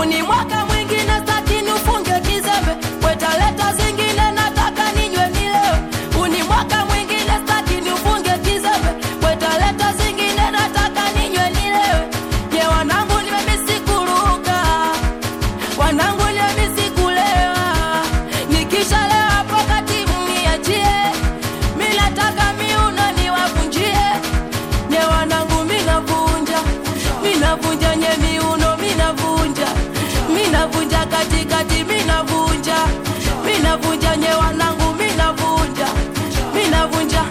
uni mwaka mwingine staki nifunge kizembe wetaleta zingine nataka ninywe nilewe uni mwaka mwingine staki nifunge kizembe wetaleta zingine nataka ninywe nilewe ye wanangu nimemesikuruka wanangu nimesikulewa nikishalewa pokati mniachie minataka miuno niwavunjie nye wanangu minavunja minavunja nye miuno minavunja minavunja katikati minavunja minavunja nye wanangu minavunja minavunja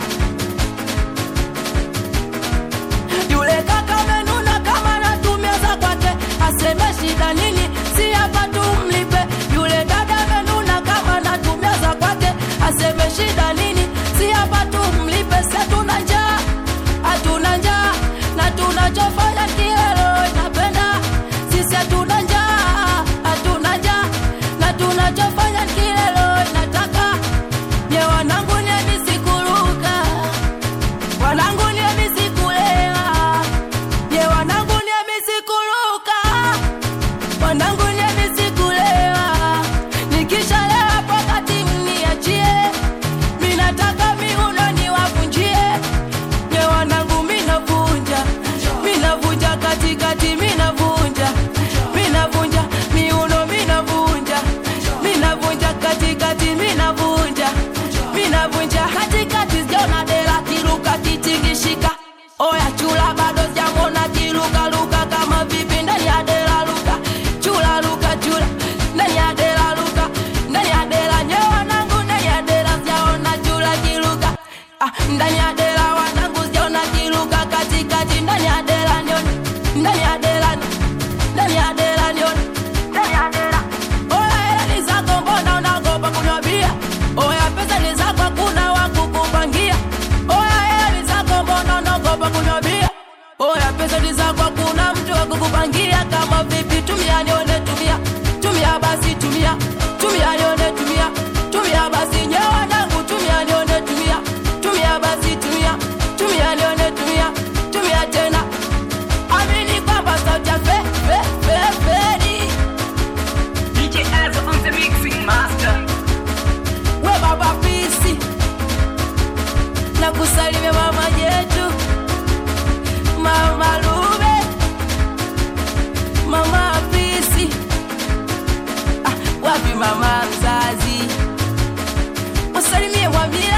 yule kaka menuna kama natumia za kwake aseme shida nini si hapa tumlipe yule dada menuna kama natumia za kwake aseme shida nini si hapa tumlipe se tuna njaa hatuna njaa na tunachofanya kilelo inapenda sisi hatuna njaa hatuna njaa na tunachofanya kilelo inataka nye wanangu niemisikuruka wanangu niemisikulewa ye wanangu niemisikuruka wanangu niemisikulewa nikishalewa pokati mniachie minataka miuno niwavunjie ye wanangu minavunja minavunja katikati minavunja minavunja miuno minavunja minavunja katikati minavunja minavunja katikati sijaona dela kiruka kitingishika oya chula bado sijamona kilukaluka kama vipi ndani ya dela luka chula luka chula ndani ya dela luka ndani ya dela nye wanangu ndani ya dela sijaona chula kiluka ah, ndani ya dela wanangu sijaona kiluka katikati ndani ya dela nione ndani ya dela ndani ya dela nione ndani ya dela oya hela ni zako mbona unaogopa kunywa bia oya pesa ni zako kuna wakukupangia oya hela ni zako mbona unaogopa kunywa bia oya pesa ni zako kuna mtu wakukupangia kama vipi tumia nione tumia tumia basi tumia tumia nione tumia tumia basi nye wanangu tumia nione tumia tumia basi tumia tumia nione tumia tumia tena amini kwamba sauti ya fe fe fe fedi DJ Azza on the mixing master. we baba pisi na kusalimia mama yetu mama lube mama pisi ah, wapi mama mzazi usalimie mwambie